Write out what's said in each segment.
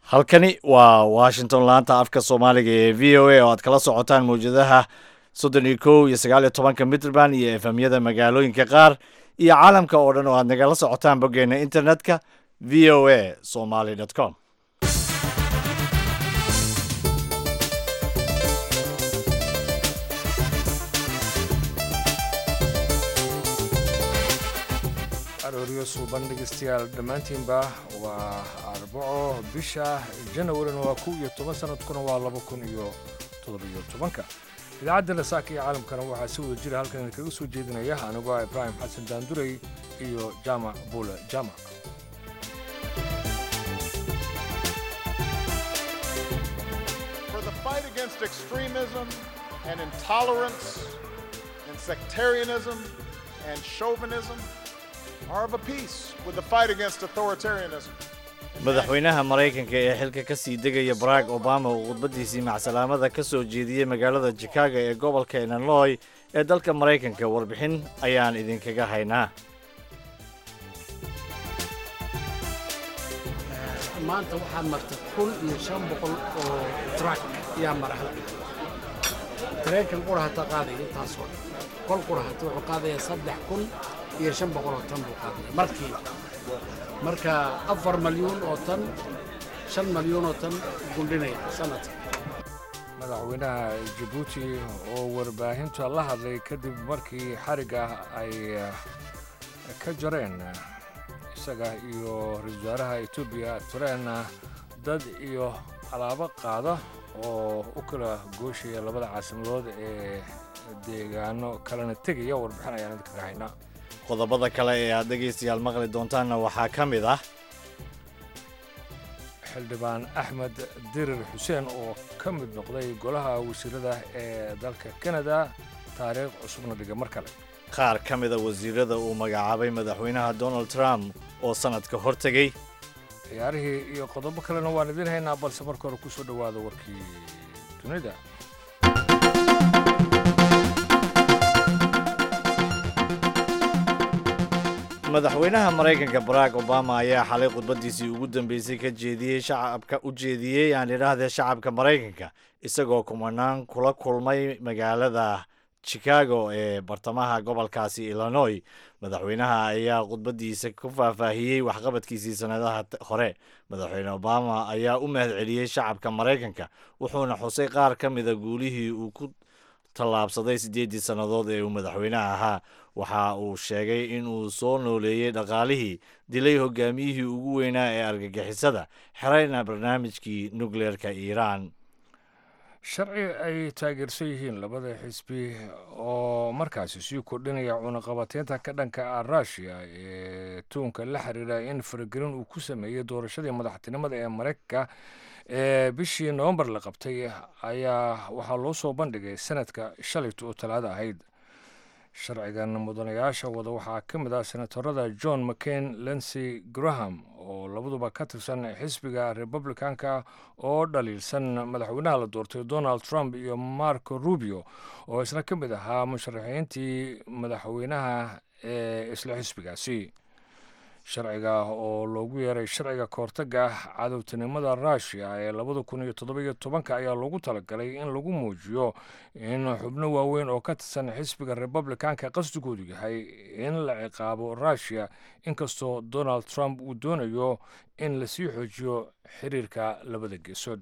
halkani waa washington laanta afka soomaaliga ee v o a oo aad kala socotaan mawjadaha soddon iyo kow iyo sagaal iyo tobanka mitrband iyo efemyada magaalooyinka qaar iyo caalamka oo dhan oo aad nagala socotaan boggeena internetka v o a somaly com arooryo suuban dhegeystayaal dhammaantiinba waa arbaco bisha janawarina waa kow iyo toban sanadkuna waa laba kun iyo toddobiyo tobanka idaacadda nasaaka iyo caalamkana waxaa si wada jira halkan idinkaga soo jeedinaya anigoo ah ibraahim xasan daandurey iyo jaamac buule jaamac for the fight against extremism and intolerance and sectarianism and chauvinism are of a piece with the fight against authoritarianism. madaxweynaha maraykanka ee xilka ka sii degaya barack obama uu khudbadiisii macsalaamada ka soo jeediyey magaalada chicago ee gobolka illinoy ee dalka maraykanka warbixin ayaan idinkaga haynaa maanta waxaa marta kun iyo shan boqol oo trak ayaa mara halka tareenkan qura hata qaadaya intaasoo dhan kol qura hata wuxuu qaadaya saddex kun iyo shan boqol oo tan buu qaadaya markii marka afar malyuun oo tan shan malyuun oo tan gundhinaya sanadka madaxweynaha jabuuti oo warbaahinta la hadlay kadib markii xarigga ay ka jareen isaga iyo ra-iisul wasaaraha etoobiya tureen dad iyo alaabo qaada oo u kala gooshaya labada caasimadood ee deegaano kalena tegaya warbixin ayaan idinkaga haynaa qodobada kale ee aad dhegaystayaal maqli doontaanna waxaa ka mid ah xildhibaan axmed dirir xuseen oo ka mid noqday golaha wasiirada ee dalka kanada taariikh cusubna dhiga mar kale qaar ka mida wasiirada uu magacaabay madaxweynaha donald trump oo sannadka hor tegey ciyaarihii iyo qodobo kalena waan idiin haynaa balse marka hore ku soo dhowaada warkii dunida madaxweynaha maraykanka barack obama ayaa xalay khudbadiisii ugu dambeysay ka jeediyey shacabka u jeediyey aan idhaahdee shacabka maraykanka isagoo kumanaan kula kulmay magaalada chicago ee bartamaha gobolkaasi illinoy madaxweynaha ayaa khudbadiisa ku faahfaahiyey waxqabadkiisii sannadaha hore madaxweyne obama ayaa u mahad celiyey shacabka maraykanka wuxuuna xusay qaar ka mida guulihii uu ku tallaabsaday siddeeddii sannadood ee uu madaxweynaha ahaa waxa uu sheegay inuu soo nooleeyey dhaqaalihii dilay hogaamiyihii ugu weynaa ee argagixisada xerayna barnaamijkii nukleerka iiraan sharci ay taageersan yihiin labada xisbi oo markaasi sii kordhinaya cunaqabateynta ka dhanka ah ruushiya ee tuunka la xiriira in faragelin uu ku sameeyey doorashadii madaxtinimada ee maraykanka ee bishii nowembar la qabtay ayaa waxaa loo soo bandhigay sanadka shalayta oo talaada ahayd sharcigan mudanayaasha wada waxaa ka mid ah senatorada john mccain lensey graham oo labaduba ka tirsan xisbiga republicanka oo dhaliilsan madaxweynaha la doortay donald trump iyo marco rubio oo isna ka mid ahaa musharaxiintii madaxweynaha ee isla xisbigaasi sharciga oo loogu yeeray sharciga kahortaga cadowtinimada ruushiya ee labada kun iyo toddobiyo tobanka ayaa loogu talagalay in lagu muujiyo in xubno waaweyn oo ka tirsan xisbiga republicanka qasdigoodu yahay in la ciqaabo ruushiya inkastoo donald trump uu doonayo in lasii xoojiyo xiriirka labada geesood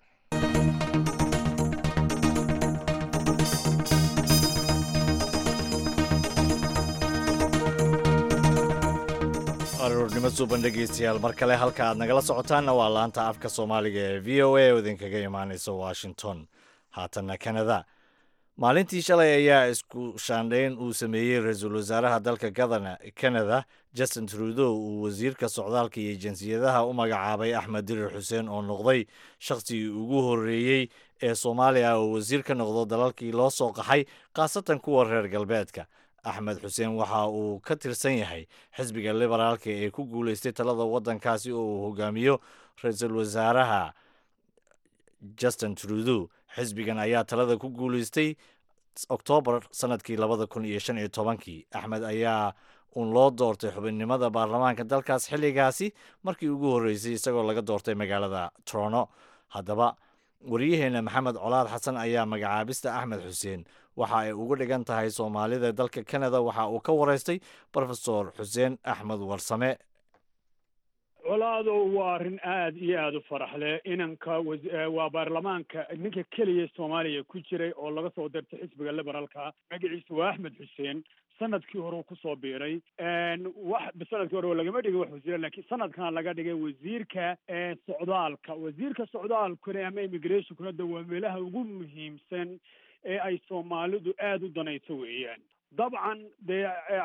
aroornimo suuban dhegaystayaal mar kale halka aad nagala socotaanna waa laanta afka soomaaliga ee v o a oo idinkaga imaanaysa washington haatanna kanada maalintii shalay ayaa isku shaandhayn uu sameeyey ra-iisul wasaaraha dalka gadana kanada justin trudeau uu wasiirka socdaalka iyo jinsiyadaha u magacaabay axmed dirir xuseen oo noqday shakhsigii ugu horreeyey ee soomaaliya oo wasiir ka noqdo dalalkii loo soo qaxay khaasatan kuwa reer galbeedka axmed xuseen waxa uu ka tirsan yahay xisbiga liberaalka ee ku guuleystay talada waddankaasi oo uu hogaamiyo ra-iisul wasaaraha justin trudeau xisbigan ayaa talada ku guuleystay oktoobar sanadkii labada kun iyo shan iyo tobankii axmed ayaa uun loo doortay xubinnimada baarlamaanka dalkaas xilligaasi markii ugu horreysay isagoo laga doortay magaalada toronto haddaba waryaheena maxamed colaad xasan ayaa magacaabista axmed xuseen waxa ay ugu dhigan tahay soomaalida dalka canada waxa uu ka wareystay rofesor xuseen axmed warsame colaadow waa arrin aada iyo aada u farax leh inanka waa baarlamaanka ninka keliya soomaaliya ku jiray oo laga soo dirtay xisbiga liberaalka magaciisa waa axmed xuseen sanadkii hore uu kusoo biiray wax sanadkii hore lagama dhigin wax wasiir laakiin sanadkan laga dhigay wasiirka socdaalka wasiirka socdaalkuna ama immigrationkuna de waa meelaha ugu muhiimsan ee ay soomaalidu aada u danayso weeyaan dabcan dee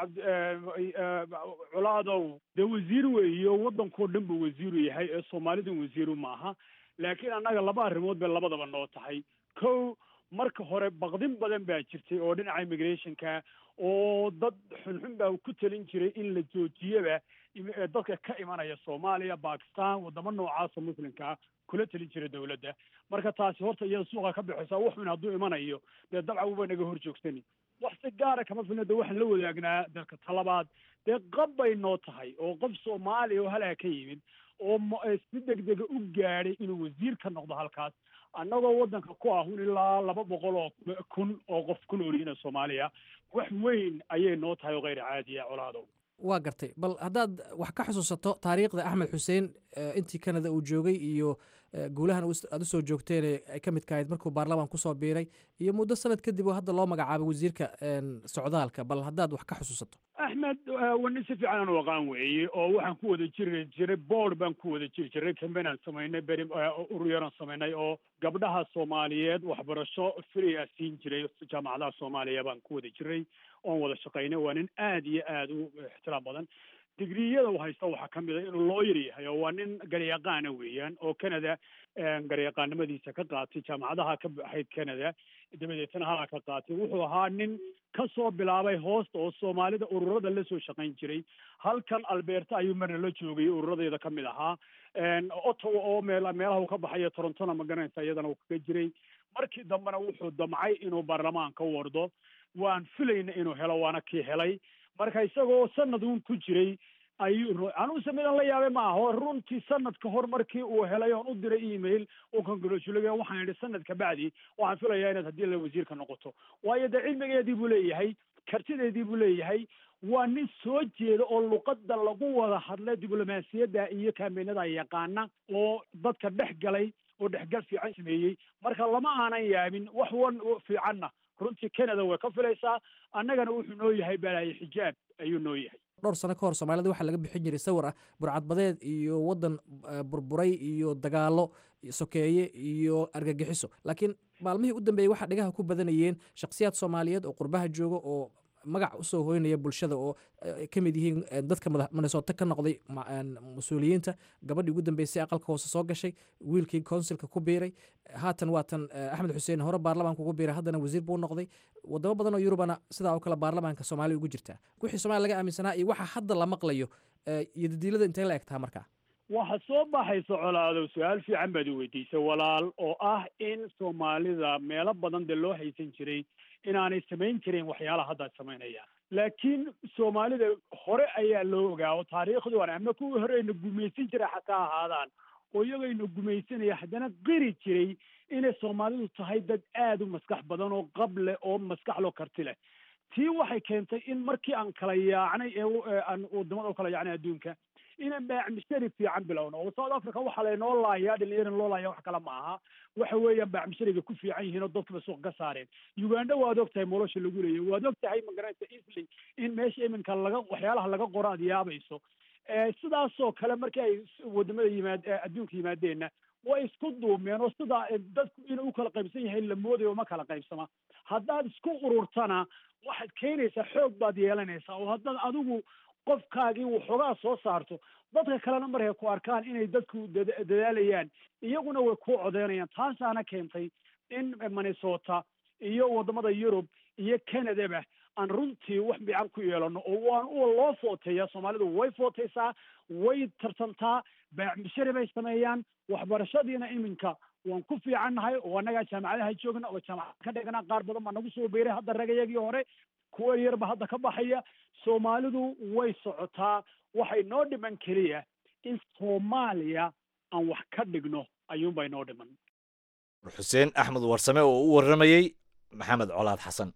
colaadow dee wasiir weeyo waddankao dhan buu wasiiru yahay ee soomaalidan wasiiru maaha laakiin annaga laba arrimood bay labadaba noo tahay kow marka hore baqdin badan baa jirtay oo dhinaca immigrationka oo dad xunxun baa ku talin jiray in la joojiyaba dadka ka imanaya soomaaliya bakistan waddamo noocaasa muslimkaa kula talin jiray dawladda marka taasi horta iyada suuqa ka baxaysa wax xun hadduu imanayo dee dabcan uba naga hor joogsani wax si gaara kama filna de waxaan la wadaagnaa dalka talabaad dee qab bay noo tahay oo qof soomaaliya oo halaa ka yimid oo si degdega u gaadhay inuu wasiir ka noqdo halkaas annagoo waddanka ku ahun ilaa laba boqol oo kun oo qof ku noolyihiina soomaaliya wax weyn ayay noo tahay oo kheyr caadiya colaadow waa gartay bal haddaad wax ka xusuusato taariikhda axmed xuseen intii canada uu joogay iyo guulahan aad usoo joogteen ay ka midka ahayd markuu baarlamaan kusoo biiray iyo muddo sanad kadib oo hadda loo magacaabay wasiirka socdaalka bal haddaad wax ka xusuusato axmed wani si fiican aan u aqaan weeye oo waxaan ku wada jiri jiray board baan ku wada jiri jiray cambain aan samaynay beri uruyaraan samaynay oo gabdhaha soomaaliyeed waxbarasho free a siin jiray jaamacadaha soomaaliya baan ku wada jiray oon wada shaqaynay waa nin aada iyo aada u ixtiraam badan digriyada u haysta waxaa ka mid a inuu looyar yahay oo waa nin garyaqaana weeyaan oo canada garyaqaanimadiisa ka qaatay jaamacadaha ka baxayd canada dabadeetna halaa ka qaatay wuxuu ahaa nin ka soo bilaabay hoosta oo soomaalida ururada la soo shaqayn jiray halkan alberta ayuu marna la joogay ururadeeda ka mid ahaa ottawa oo meel meelaha uu ka baxayo torontona ma garanaysa iyadana uu kaga jiray markii dambena wuxuu damcay inuu baarlamaanka wardo waan filayna inuu helo waana kii helay marka isagoo sanad uun ku jiray ayuu anuuse midan la yaabay ma aho runtii sanad ka hor markii uu helay oon u diray email uu congratulay waxaan idhi sanad kabacdi waxaan filayaa inaad haddii la wasiirka noqoto waayo dee cilmigeedii buu leeyahay kartideedii buu leeyahay waa nin soo jeeda oo luqadda lagu wada hadla diblomaasiyadda iyo kaambeenada yaqaana oo dadka dhex galay oo dhexgal fiican sameeyey marka lama aanan yaabin wax wan fiicanna runtii canada way ka filaysaa annagana wuxuu noo yahay balaaye xijaab ayuu noo yahay dhowr sano ka hor soomaalida waxaa laga bixin jiray sawir ah burcadbadeed iyo waddan burburay iyo dagaalo sokeeye iyo argagixiso laakiin maalmihii u dambeeyey waxaa dhigaha ku badanayeen shakhsiyaad soomaaliyeed oo qurbaha jooga oo magac usoo hoynaya bulshada oo ka mid yihiin dadka minnesota ka noqday mas-uuliyiinta gabadhii ugu dambeysay aqalka hoose soo gashay wiilkii consilka ku biiray haatan waatan axmed xuseen hore baarlamaanka ugu biiray haddana wasiir buu noqday wadamo badan oo yurubana sidaa oo kale baarlamaanka soomaaliya ugu jirtaa wixii somalia laga aaminsanaa iyo waxa hadda la maqlayo iyo dadiilada intay la egtaha markaa waxa soo baxaysa colaadow su-aal fiican baad i weydiisay walaal oo ah in soomaalida meelo badan dee loo haysan jiray inaanay samayn karin waxyaalaha hadda samaynayaan laakiin soomaalida hore ayaa loo ogaa oo taariikhdoona ama kuwii hore ayna gumaysan jiray xataa ahaadaan oo iyagayna gumaysanaya haddana qiri jiray inay soomaalidu tahay dad aada u maskax badan oo qab leh oo maskax loo karti leh tii waxay keentay in markii aan kala yaacnay ee aan wadamada u kala yaacnay adduunka inaan baacmishari fiican bilowno oo south africa waxaa laynoo laayaa dhalinyarana loo laaya wax kale ma aha waxa weeyaan baacmishariga ku fiican yihiin oo dadkaba suuq ka saareen uganda waad og tahay nolosha lagu leeyahy waad og tahay magaranaysa easly in meesha iminka laga waxyaalaha laga qoro aad yaabayso sidaasoo kale markii ay wadamada yimaad adduunka yimaadeenna way isku duumeen oo sidaa dadku inuu u kala qaybsan yahay la moodayo ma kala qaybsama haddaad isku ururtana waxaad keenaysaa xoog baad yeelanaysaa oo haddaad adigu qofkaagii waxoogaa soo saarto dadka kalena markay ku arkaan inay dadku dadaalayaan iyaguna way ku codeynayaan taasaana keentay in minnesota iyo wadamada yurub iyo canadaba aan runtii wax fiican ku yeelano oo waan u loo footeeya soomaalidu way footeysaa way tartantaa baacmishari bay sameeyaan waxbarashadiina iminka waan ku fiicannahay oo annagaa jaamacadaha joogna oo jaamacad ka dhignaa qaar badan baa nagu soo beeray hadda ragayagii hore kuwa yarba hadda ka baxaya soomaalidu way socotaa waxay noo dhiman keliya in soomaaliya aan wax ka dhigno ayuunbay noo dhiman xuseen axmed warsame oo u warramayey maxamed colaad xasan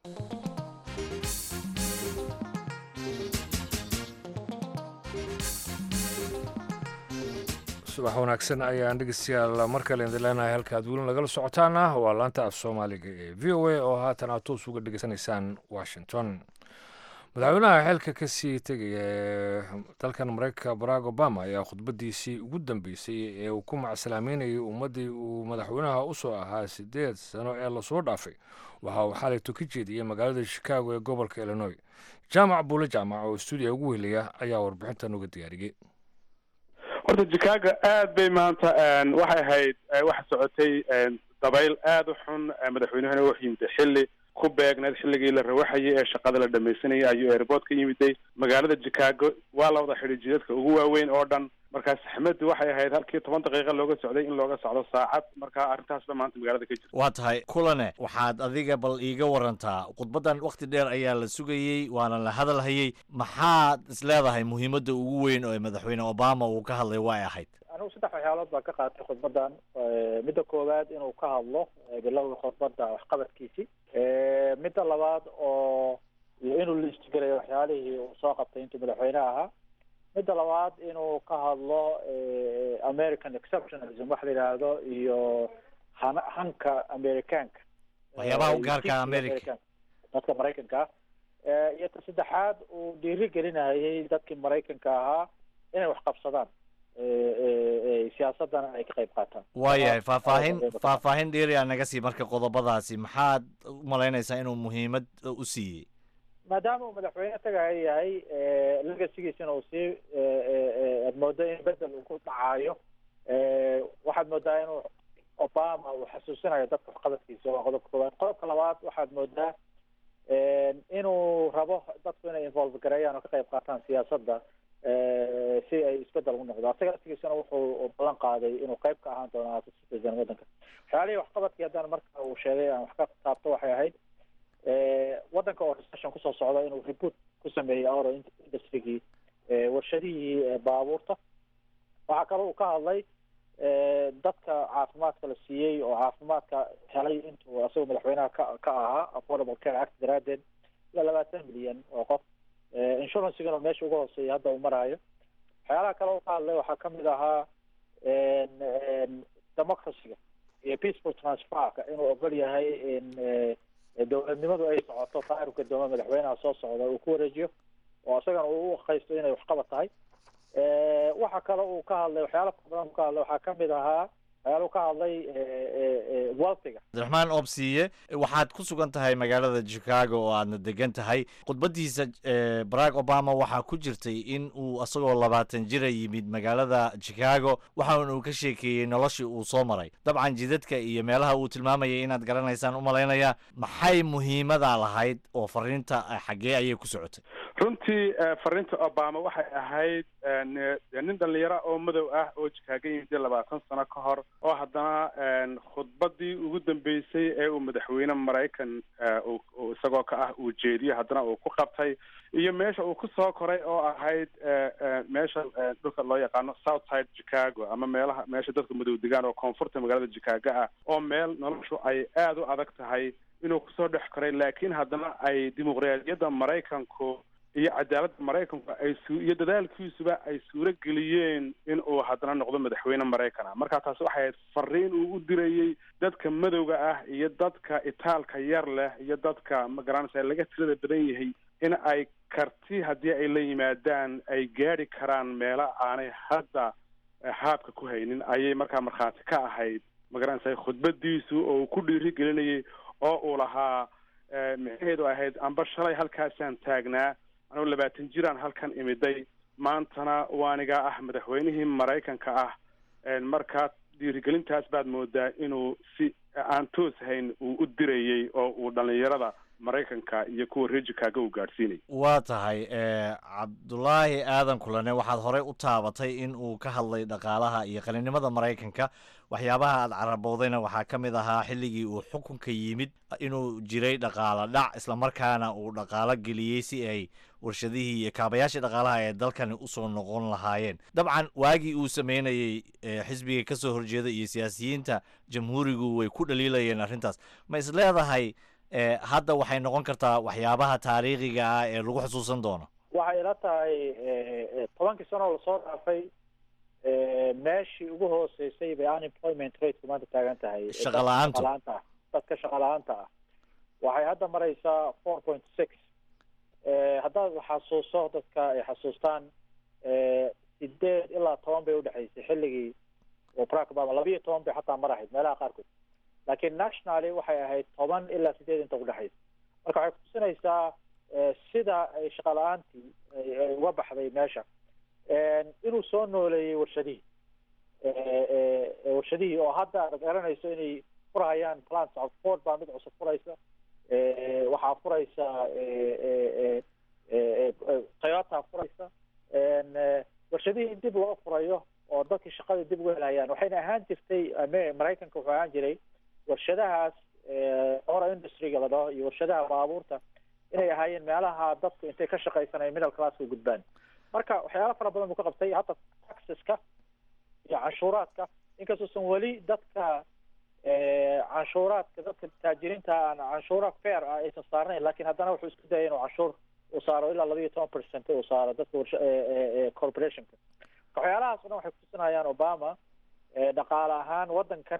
subax wanaagsan ayaan dhegeystayaal mar kale idin leenahay halka aad weli nagala socotaana waa laanta af soomaaliga ee v o a oo haatan aad toos uga dhegeysanaysaan washington madaxweynaha xilka ka sii tegaya ee dalkan mareykanka barack obama ayaa khudbadiisii ugu dambeysay ee uu ku macsalaameynayay ummaddii uu madaxweynaha usoo ahaa sideed sano ee lasoo dhaafay waxa uu xalayto ka jeediyey magaalada chicago ee gobolka illinois jaamac buule jaamac oo stuudiya ugu helaya ayaa warbixintan uga diyaariyey horta chicago aad bay maanta waxay ahayd waxa socotay dabayl aada u xun madaxweynahana wuxuu yimid xilli ku beegneed xilligii la rawaxayay ee shaqada la dhamaysanayay ayuu airport ka yimiday magaalada chicago waa la wada xidhi jidadka ugu waaweyn oo dhan markaa saxmaddu waxay ahayd halkii toban daqiiqa looga socday in looga socdo saacad markaa arrintaasba maanta magaalada ka jirta waa tahay kulane waxaad adiga bal iiga warantaa khudbaddan wakhti dheer ayaa la sugayey waana la hadal hayey maxaad is leedahay muhiimadda ugu weyn oo madaxweyne obama uu ka hadlay way ahayd anigu saddex waxyaalood baan ka qaatay khudbadan midda koowaad inuu ka hadlo bilowda khudbadda waxqabadkiisii midda labaad oo iyo inuu liistgelayo waxyaalihii uu soo qabtay intuu madaxweyne ahaa midda labaad inuu ka hadlo american exceptionalism wax la yidhaahdo iyo han hanka americaanka waxyaabaha u gaarka america dadka maraykanka ah iyo ta saddexaad uu dhiiri gelinayay dadkii maraykanka ahaa inay wax qabsadaan siyaasadana ay ka qayb qaataan waayahay faahfaahin faahfaahin dheeriyaa naga sii marka qodobadaasi maxaad u malaynaysaa inuu muhiimad u siiyey maadaama uu madaxweyne tagaya yahay legasigiisana uu sii aad moodo in bedel uu ku dhacaayo waxaad moodaa inuu obama uu xasuusinayo dadka waxqabadkiisa waa qodobka koowaad qodobka labaad waxaad moodaa inuu rabo dadku inay involve gareeyaan oo ka qayb qaataan siyaasadda si ay isbedel u noqdo asaga laftigiisana wuxuu ballan qaaday inuu qayb ka ahaan doono citizen waddanka waxyaalihii waxqabadkii haddana marka uu sheegay aan wax ka taabto waxay ahayd waddanka oo recession kusoo socda inuu reboot ku sameeyey auro industrygii warshadihii baabuurta waxaa kaloo uu ka hadlay dadka caafimaadka la siiyey oo caafimaadka helay intuu asagoo madaxweynaha ka ka ahaa affordable care act daraaddeed ilaa labaatan milyan oo qof insurancigana meesha uga hooseeya hadda uu maraayo waxyaalaha kale uu ka hadlay waxaa kamid ahaa democracyga iyo peaceful transferka inuu ogol yahay in dowladnimadu ay socoto taarifka dooma madaxweynaha soo socda uu ku wareejiyo oo isagana uu u haysto inay waxqabad tahay waxa kale uu ka hadlay waxyaala fara badan uu ka hadlay waxaa kamid ahaa waxyaala uu ka hadlay weltiga cabdiraxmaan oobsiiye waxaad ku sugan tahay magaalada chicago oo aadna degan tahay khudbadiisa barack obama waxaa ku jirtay in uu isagoo labaatan jira yimid magaalada chicago waxaana uu ka sheekeeyey noloshii uu soo maray dabcan jidadka iyo meelaha uu tilmaamayay inaad garanaysaan u malaynaya maxay muhiimada lahayd oo fariinta xaggee ayay ku socotay runtii fariinta obama waxay ahayd nin dhalinyaro oo madow ah oo chicago yimid labaatan sano ka hor oo haddana khudbadii ugu dambeysay ee uu madaxweyne maraykan isagoo ka ah uu jeediyo haddana uu ku qabtay iyo meesha uu kusoo koray oo ahayd meesha dhulka loo yaqaano south side chicago ama meelaha meesha dadka madow degaan oo koonfurta magaalada chicago ah oo meel noloshu ay aada u adag tahay inuu kusoo dhex koray laakiin haddana ay dimuqraadiyadda maraykanku iyo cadaaladda maraykanku ay su iyo dadaalkiisuba ay suuro geliyeen in uu haddana noqdo madaxweyne maraykan ah marka taasi waxay ahayd fariin uu u dirayey dadka madowga ah iyo dadka itaalka yar leh iyo dadka magaranaysa laga tirada badan yahay in ay karti haddii ay la yimaadaan ay gaadhi karaan meelo aanay hadda haabka ku haynin ayay markaa markhaati ka ahayd magaranaysa khudbadiisu oo uu ku dhiiri gelinayay oo uu lahaa micnaheedu ahayd amba shalay halkaasaan taagnaa anuu labaatan jiraan halkan imiday maantana waanigaa ah madaxweynihii maraykanka ah markaa dhiirigelintaas baad moodaa inuu si aan toos hayn uu u dirayey oo uu dhalinyarada maraykanka iyo kuwa reer chicago uu gaadhsiinay waa tahay cabdulaahi aadan kulane waxaad horey u taabatay in uu ka hadlay dhaqaalaha iyo qaninimada maraykanka waxyaabaha aad carabowdayna waxaa ka mid ahaa xilligii uu xukunka yimid inuu jiray dhaqaalo dhac islamarkaana uu dhaqaalo geliyey si ay warshadihii iyo kaabayaashii dhaqaalaha ee dalkani usoo noqon lahaayeen dabcan waagii uu sameynayey xisbiga ka soo horjeeda iyo siyaasiyiinta jamhuurigu way ku dhaliilayeen arrintaas ma is leedahay hadda waxay noqon kartaa waxyaabaha taariikhiga ah ee lagu xusuusan doono waxay ila tahay tobankii sano oo lasoo dhaafay meeshii ugu hooseysay bay unemployment rateka maanta taagan tahay Shaqo la'aantu. Shaqo la'aanta ah dadka shaqa la-aanta ah waxay hadda maraysaa four point six haddaad xasuuso dadka ay xasuustaan sideed ilaa toban bay udhexaysay xilligii oo barack obama labiyo toban bay xataa marahayd meelaha qaarkood laakiin nationally waxay ahayd toban ilaa sideed inta udhexaysa marka waxay kutusinaysaa sida ay shaqa la-aantii ay uga baxday meesha inuu soo nooleeyey warshadihii warshadihii oo hadda aad garanayso inay furhayaan plants ford baa mid cusub furaysa waxaa furaysa toyota furaysa warshadihii in dib loo furayo oo dadkii shaqadii dib uga helayaan waxayna ahaan jirtay maraykanka wuxuu ahaan jiray warshadahaas ora industryga la dhaho iyo warshadaha baabuurta inay ahaayeen meelaha dadku intay ka shaqaysanaya middle classka gudbaan marka waxyaalo fara badan buu ka qabtay hadda taxeska iyo canshuuraadka inkastoosan weli dadka canshuuraadka dadka taajiriinta aan canshuura fair ah aysan saarnayn laakiin haddana wuxuu isku dayay inuu canshuur uu saaro ilaa laba iyo toban percent uu saaro dadka warsha corporationka waxyaalahaas o dhan waxay kutusinayaan obama dhaqaale ahaan waddankan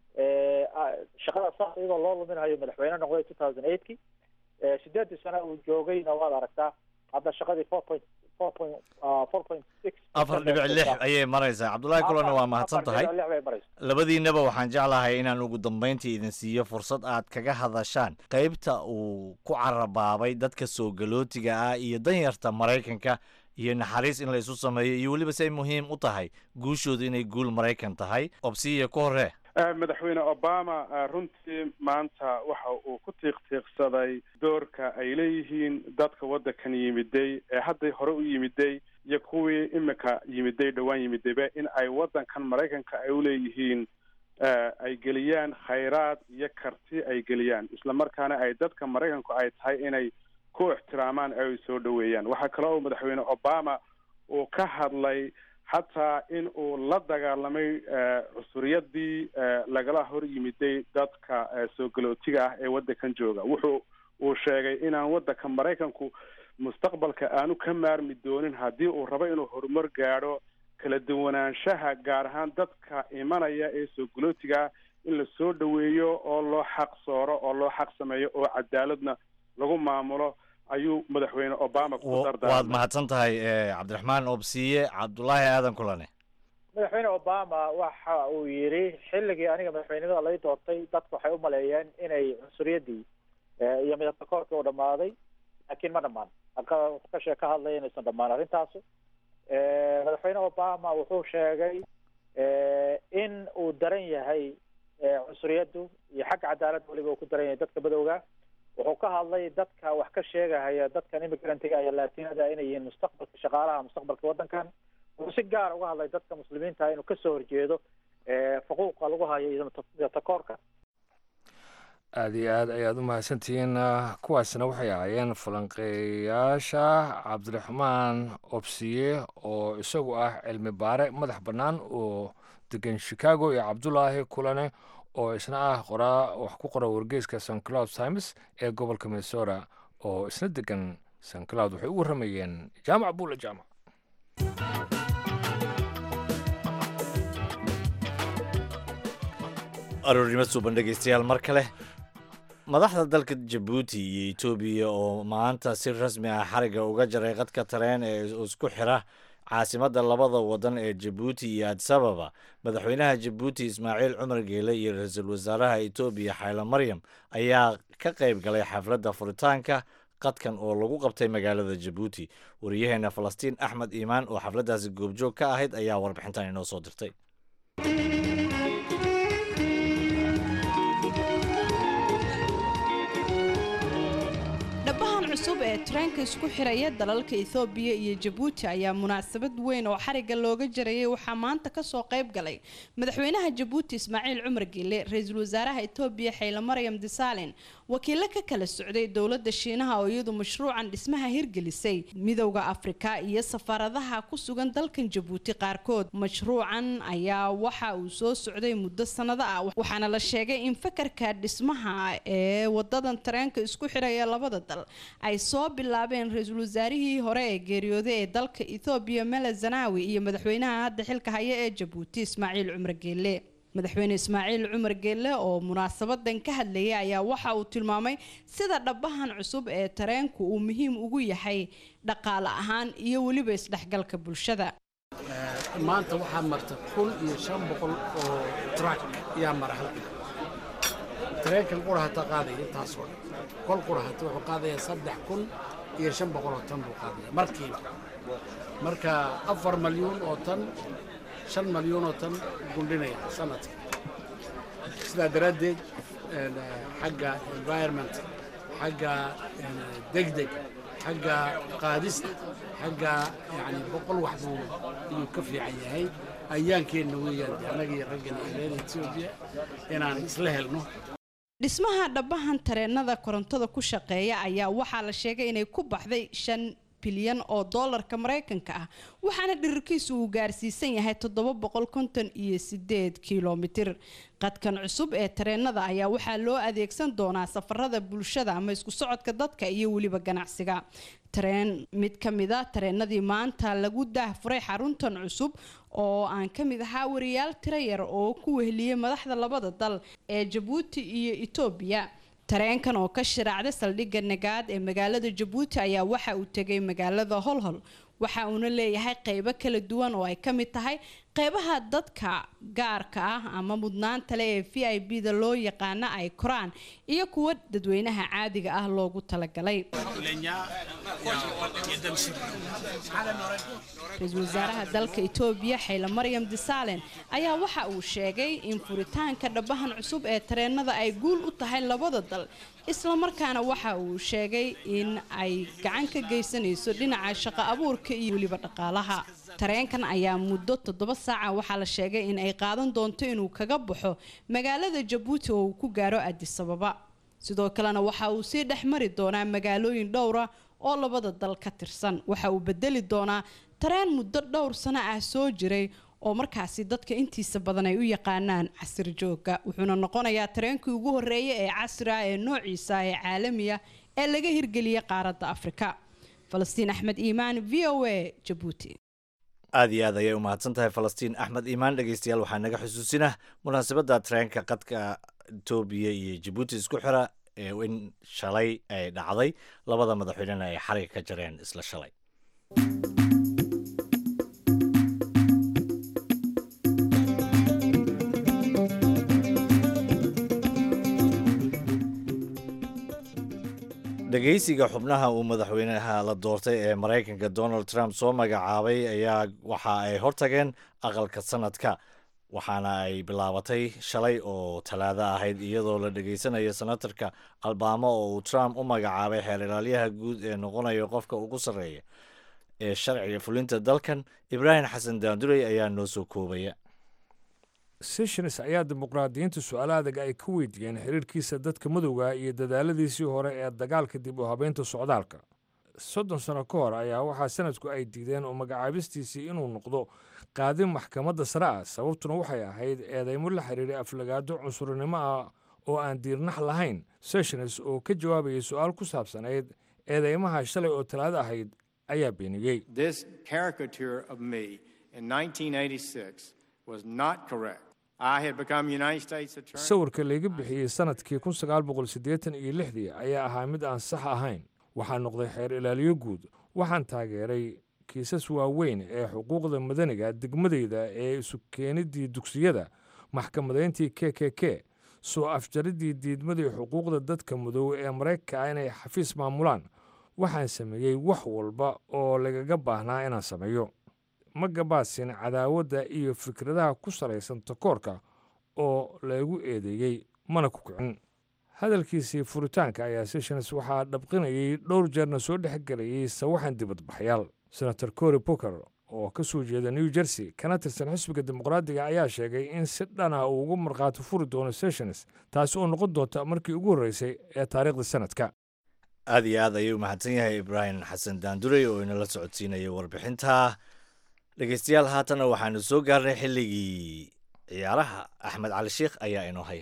shaqada saas iyadoo loo luminayo madaxweyne noqday two thousand eightki sideedii sano uu joogayna waad aragtaa hadda shaqadii four point four point four point six afar dhibic lix ayay maraysaa cabdullaahi kulana waa mahadsan tahay lix bay maraysa labadiinaba waxaan jeclahay inaan ugu dambayntii idin siiyo fursad aad kaga hadashaan qaybta uu ku carabaabay dadka soo galootiga ah iyo danyarta maraykanka iyo naxariis in la isu sameeyo iyo weliba si ay muhiim u tahay guushooda inay guul maraykan tahay obsiya ku horee madaxweyne obama runtii maanta waxa uu ku tiiqtiiqsaday doorka ay leeyihiin dadka waddankan yimiday ee hadday hore u yimiday iyo kuwii imika yimiday dhowaan yimidayba in ay waddankan maraykanka ay uleeyihiin ay geliyaan khayraad iyo karti ay geliyaan islamarkaana ay dadka maraykanku ay tahay inay ku ixtiraamaan ay soo dhoweeyaan waxaa kale oo madaxweyne obama uu ka hadlay xataa in uu la dagaalamay cusuriyadii lagala hor yimiday dadka soo galootiga ah ee waddankan jooga wuxuu uu sheegay inaan waddanka maraykanku mustaqbalka aanu ka maarmi doonin haddii uu rabo inuu horumar gaadho kala duwanaanshaha gaar ahaan dadka imanaya ee soo galootiga ah in la soo dhoweeyo oo loo xaq sooro oo loo xaq sameeyo oo cadaaladna lagu maamulo ayuu madaxweyne obama ku waad dardaarmay mahadsan tahay cabdiraxmaan obsiye cabdulaahi aadan kulane madaxweyne obama waxa uu yidhi xilligii aniga madaxweynimada lay doortay dadku waxay u maleeyeen inay cunsuriyadii iyo midabtakoorkii uu dhammaaday laakiin ma dhammaan ka shee ka hadlaya inaysan dhammaan arrintaasu madaxweyne obama wuxuu sheegay in uu daran yahay cunsuriyaddu iyo xagga cadaaladda weliba uu ku daran yahay dadka madowga wuxuu ka hadlay dadka wax ka sheegahaya dadkan immigrantiga iyo laatinada inay yihiin mustaqbalka shaqaalaha mustaqbalka waddankan wuxuu si gaar uga hadlay dadka muslimiinta inuu kasoo horjeedo xuquuqa lagu hayo iyo takoorka aada iyo aad ayaad u mahadsantihiin kuwaasna waxay ahaayeen falanqeeyaasha cabdiraxmaan obsiye oo isagu ah cilmi baare madax bannaan oo degan chicago iyo cabdulaahi kulane oo isna ah qoraa wax ku qora wargeyska st cloud times ee gobolka minnesota oo isna degan st cloud waxay u warramayeen jaamac buula jaamac aroornimo suuban dhegeystayaal mar kale madaxda dalka jabuuti iyo etoobiya oo maanta si rasmi ah xariga uga jaray qadka tareen ee isku xira caasimadda labada wadan ee jabuuti iyo adisababa madaxweynaha jabuuti ismaaciil cumar geele iyo ra-iisul wasaaraha etoobiya xaylo maryam ayaa ka qayb galay xafladda furitaanka qadkan oo lagu qabtay magaalada jabuuti wariyaheena falastiin axmed iimaan oo xafladdaasi goobjoog ka ahayd ayaa warbixintan inoo soo dirtay ee tareenka isku xiraya dalalka ethoobiya iyo jabuuti ayaa munaasabad weyn oo xariga looga jarayay waxaa maanta kasoo qayb galay madaxweynaha jabuuti ismaaciil cumar gille ra-iisul wasaaraha etoobiya xayle maryam disaalin wakiilo ka kala socday dowladda shiinaha oo iyadu mashruucan dhismaha hirgelisay midowda afrika iyo safaaradaha ku sugan dalkan jabuuti qaarkood mashruucan ayaa waxa uu soo socday muddo sanado ah waxaana la sheegay in fakarka dhismaha ee wadadan tareenka isku xiraya labada dal ay soo bilaabeen ra-iisul wasaarihii hore ee geeriyooday ee dalka ethoobiya mele zanawi iyo madaxweynaha hadda xilka haya ee jabuuti ismaaciil cumar geelle madaxweyne ismaaciil cumar geelle oo munaasabadan ka hadlayay ayaa waxa uu tilmaamay sida dhabahan cusub ee tareenku uu muhiim ugu yahay dhaqaale ahaan iyo weliba isdhexgalka bulshada maanta waxaa marta kun iyo shan boqol oo trak ayaa mara halkan tareenkan qurahata qaadaya intaasoo dhan kol qurahata wuxuu qaadayaa saddex kun iyo shan boqol oo tan buu qaadaya markiiba marka afar malyuun oo tan shan malyuun oo tan gundhinaya sanadka sidaa daraaddeed xagga environment xagga degdeg xagga qaadista xagga yani boqol wax buu inuu ka fiican yahay ayaankeenna weeyaan annagii raggan iyo reer etoobiya inaan isla helno dhismaha dhabahan tareenada korontada ku shaqeeya ayaa waxaa la sheegay inay ku baxday shan bilyan oo doolarka maraykanka ah waxaana dhirirkiisu uu gaarsiisan yahay toddoba boqol konton iyo sideed kilomitir qadkan cusub ee tareenada ayaa waxaa loo adeegsan doonaa safarada bulshada ama isku socodka dadka iyo weliba ganacsiga tareen mid ka mid a tareenadii maanta lagu daahfuray xaruntan cusub oo aan ka mid ahaa wariyaal tiro yar oo ku wehliyey madaxda labada dal ee jabuuti iyo etoobiya tareenkan oo ka shiraacday saldhigga nagaad ee magaalada jabuuti ayaa waxa uu tegay magaalada holhol waxa uuna leeyahay qeybo kala duwan oo ay ka mid tahay qeybaha dadka gaarka ah ama mudnaanta le ee v i b da loo yaqaana ay koraan iyo kuwa dadweynaha caadiga ah loogu talagalay ra-iisul wasaaraha dalka etoobiya xayle maryam disaalen ayaa waxa uu sheegay in furitaanka dhabahan cusub ee tareenada ay guul u tahay labada dal islamarkaana waxa uu sheegay in ay gacan ka geysanayso dhinaca shaqo abuurka iyo weliba dhaqaalaha tareenkan ayaa muddo toddoba saaca waxaa la sheegay in ay qaadan doonto inuu kaga baxo magaalada jabuuti oo uu ku gaaro adisababa sidoo kalena waxa uu sii dhex mari doonaa magaalooyin dhowra oo labada dal ka tirsan waxa uu bedeli doonaa tareen muddo dhowr sano ah soo jiray oo markaasi dadka intiisa badan ay u yaqaanaan casir jooga wuxuuna noqonayaa tareenkii ugu horeeya ee casri ah ee noociisa ee caalamiya ee laga hirgeliyay qaaradda afrika falastiin axmed iimaan v o a jabuuti aad iyo aad ayay u mahadsan tahay falastiin axmed iimaan dhegeystayaal waxaa naga xusuusinah munaasabadda tareenka qadka etoobiya iyo jabuuti isku xira ee in shalay ay dhacday labada madaxweynena ay xariga ka jareen isla shalay dhegeysiga xubnaha uu madaxweynaha la doortay ee maraykanka donald trump soo magacaabay ayaa waxa ay hortageen aqalka sanadka waxaana ay bilaabatay shalay oo talaado ahayd iyadoo la dhegeysanayo senatarka albaamo oo uu trump u magacaabay xeer ilaalyaha guud ee noqonayo qofka ugu sarreeya ee sharciga fulinta dalkan ibraahim xasan daandurey ayaa noo soo koobaya sessions ayaa dimuqraadiyiinta su-aalo adag ay ka weydiiyeen xiriirkiisa dadka madowga iyo dadaaladiisii hore ee dagaalka dib u habeynta socdaalka soddon sano ka hor ayaa waxaa sanadku ay diideen oo magacaabistiisii inuu noqdo qaadin maxkamadda sare ah sababtuna waxay ahayd eedeymo la xiriiray aflagaado cunsurinimo ah oo aan diirnax lahayn sessions oo ka jawaabayay su-aal ku saabsanayd eedeymaha shalay oo talaado ahayd ayaa beeniyey sawirka layga bixiyey sanadkii kun sagaal boqol siddeetan iyo lixdii ayaa ahaa mid aan sax ahayn waxaa noqday xeer ilaaliyo guud waxaan taageeray kiisas waaweyn ee xuquuqda madaniga degmadeyda ee isu keenidii dugsiyada maxkamadayntii k k k soo afjaridii diidmadii xuquuqda dadka madow ee maraykanka ah inay xafiis maamulaan waxaan sameeyey wax walba oo lagaga baahnaa inaan sameeyo ma gabaasin cadaawadda iyo fikradaha ku salaysan takoorka oo lagu eedeeyey mana ku kicin hadalkiisii furitaanka ayaa sessions waxaa dhabqinayay dhowr jeerna soo dhexgelayay sawaxan dibadbaxyaal senator cory booker oo ka soo jeeda new jersey kana tirsan xisbiga dimuqraadiga ayaa sheegay in si dhana uu ugu markhaati furi doono sessions taasi oo noqon doonta markii ugu horreysay ee taariikhda sanadka aad iyo aad ayuu mahadsan yahay ibraahim xasan daandurey oo inala socodsiinayay warbixinta dhegeystayaal haatana waxaanu soo gaarnay xilligii ciyaaraha axmed cali sheikh ayaa inoo haya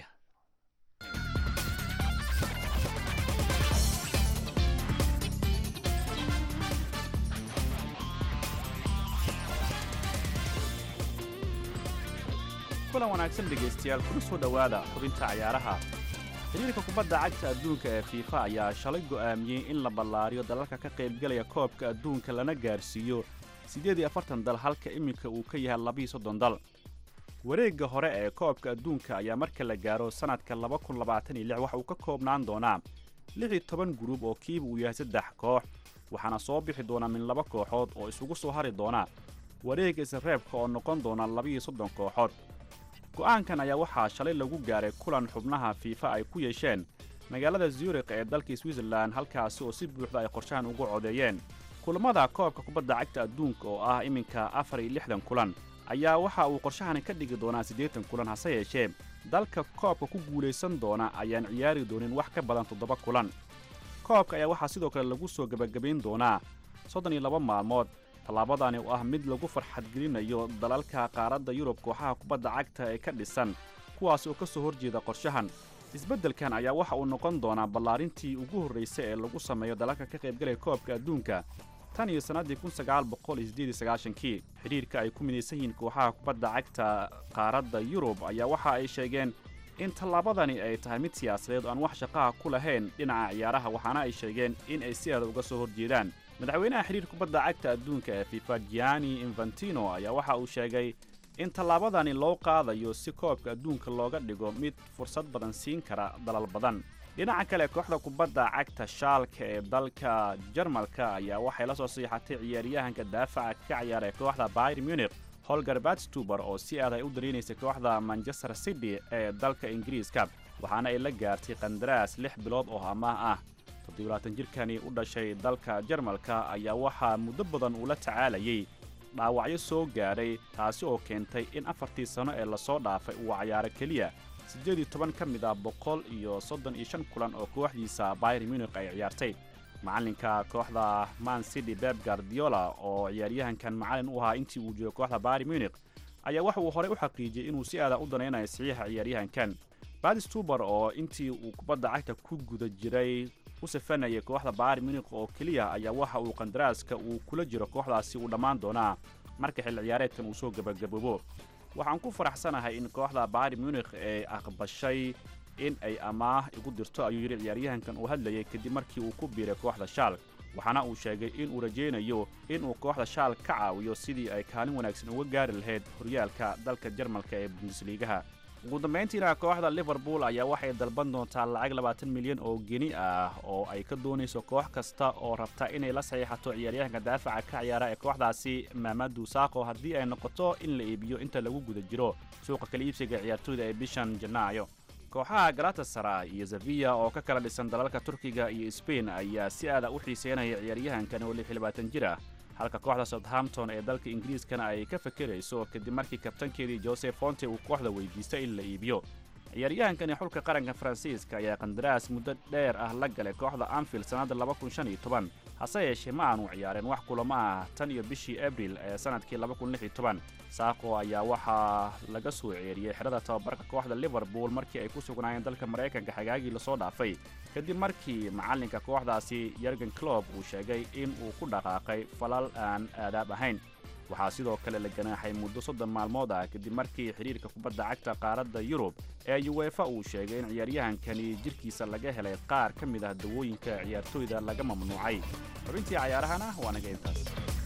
kulan wanaagsan dhegaystayaal kuna soo dhowaada xubinta cayaaraha xiriirka kubadda cagta adduunka ee fiifa ayaa shalay go'aamiyey in la ballaariyo dalalka ka qaybgelaya koobka adduunka lana gaarsiiyo siddeed iyo afartan dal halka iminka uu ka yahay labiiyo soddon dal wareegga hore ee koobka adduunka ayaa marka la gaaro sannadka laba kun labaatan iyo lix waxa uu ka koobnaan doonaa lix iyo toban guruub oo kiiba uu yahay saddex koox waxaana soo bixi doona min laba kooxood oo isugu soo hari doona wareegga isreebka oo noqon doona labiiyo soddon kooxood go'aankan ayaa waxaa shalay lagu gaaray kulan xubnaha fiifa ay ku yeesheen magaalada zurikh ee dalka switzerlan halkaasi oo si buuxda ay qorshahan ugu codeeyeen kulammada koobka kubadda cagta adduunka oo ah iminka afar iyo lixdan kulan ayaa waxa uu qorshahani ka dhigi doonaa siddeetan kulan hase yeeshee dalka koobka ku guulaysan doona ayaan ciyaari doonin wax ka badan toddoba kulan koobka ayaa waxaa sidoo kale lagu soo gebagabayn doonaa soddon iyo laba maalmood tallaabadani oo ah mid lagu farxadgelinayo dalalka qaaradda yurub kooxaha kubadda cagta ee ka dhisan kuwaas oo ka soo horjeeda qorshahan isbeddelkan ayaa waxa uu noqon doonaa ballaarintii ugu horraysay ee lagu sameeyo dalalka ka qaybgalaya koobka adduunka tan iyo sannaddii kun sagaal boqol iyo siddeed iyo sagaashankii xidhiirka ay ku midaysan yihiin kooxaha kubadda cagta qaaradda yurub ayaa waxa ay sheegeen in tallaabadani ay tahay mid siyaasadeed oo aan wax shaqaha ku lahayn dhinaca ciyaaraha waxaana ay sheegeen in ay si adag uga soo horjeedaan madaxweynaha xidhiir kubadda cagta adduunka ee fifa gianni infantino ayaa waxa uu sheegay in tallaabadani loo qaadayo si koobka adduunka looga dhigo mid fursad badan siin kara dalal badan dhinaca kale kooxda kubadda cagta shaalka ee dalka jarmalka ayaa waxay la soo siixatay ciyaaryahanka daafaca ka ciyaara ee kooxda bayr munich holger batstuber oo si aad ay u dareenaysay kooxda manchester city ee dalka ingiriiska waxaana ay la gaartay qandaraas lix bilood oo amaah ah toddobaatan jirkani u dhashay dalka jarmalka ayaa waxaa muddo badan uu la tacaalayay dhaawacyo soo gaadhay taasi oo keentay in afartii sanno ee lasoo dhaafay uu cayaaro keliya siddeed iyo toban ka mid ah boqol iyo soddon iyo shan kulan oo kooxdiisa bayr munich ay ciyaartay macallinka kooxda man city beb gardiola oo ciyaaryahankan macallin u ahaa intii uu joogo kooxda bayr munich ayaa waxa uu horey u xaqiijiyey inuu si aada u danaynayo saxiixa ciyaaryahankan badstuber oo intii uu kubadda cagta ku guda jiray u safanayay kooxda bayr munich oo keliya ayaa waxa uu qandaraaska uu kula jiro kooxdaasi uu dhammaan doonaa marka xilli ciyaareedkan uu soo gebagaboobo waxaan ku faraxsanahay in kooxda bayr munich ay aqbashay in ay amaah igu dirto ayuu yidhi ciyaaryahankan uu hadlayay kadib markii uu ku biiray kooxda shaal waxaana uu sheegay in uu rajaynayo inuu kooxda shaal ka caawiyo sidii ay kaalin wanaagsan uga gaari lahayd horyaalka dalka jarmalka ee bundesliigaha ugu dambayntiina kooxda liverpool ayaa waxay dalban doontaa lacag labaatan milyan oo geni ah oo ay ka doonayso koox kasta oo rabta inay la saxiixato ciyaaryahanka daafaca ka ciyaara ee kooxdaasi maamadu saaqo haddii ay noqoto in la iibiyo inta lagu guda jiro suuqa kala iibsiga ciyaartooyda ee bishan janaayo kooxaha galatasaray iyo zaviya oo ka kala dhisan dalalka turkiga iyo sbain ayaa si aada u xiiseynaya ciyaaryahankan oo lix iyo labaatan jir ah halka kooxda southampton ee dalka ingiriiskana ay ka fakerayso kadib markii kabtankeedii joseph fonte uu kooxda weydiistay in la iibiyo ciyaaryahankani xulka qaranka faransiiska ayaa qandaraas muddo dheer ah la galay kooxda anfield sannadda laba kun shan iyo toban hase yeeshee ma aanu ciyaareen wax kulamo ah tan iyo bishii abril ee sannadkii laba kun lix iyo toban saaqo ayaa waxaa laga soo ceeriyey xerada tababarka kooxda liverpool markii ay ku sugnaayeen dalka maraykanka xagaagii lasoo dhaafay kadib markii macallinka kooxdaasi yergen clob uu sheegay in uu ku dhaqaaqay falal aan aadaab ahayn waxaa sidoo kale la ganaaxay muddo soddon maalmood ah kadib markii xidhiirka kubadda cagta qaaradda yurub ee yuwefa uu sheegay in ciyaaryahankani jirkiisa laga helay qaar ka mid ah dawooyinka ciyaartooyda laga mamnuucay xubintii cayaarahana waa naga intaas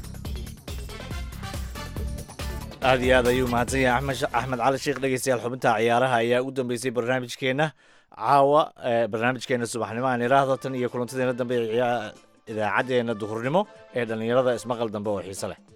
aad iyo aad ayuu mahadsan yahay axmed axmed cali sheekh dhegeystayaal xubinta ciyaaraha ayaa u dambeysay barnaamijkeenna caawa barnaamijkeena subaxnimo aan iraahdo tan iyo kulantadeena dambe idaacaddeenna duhurnimo ee dhallinyarada ismaqal dambe oo xiise leh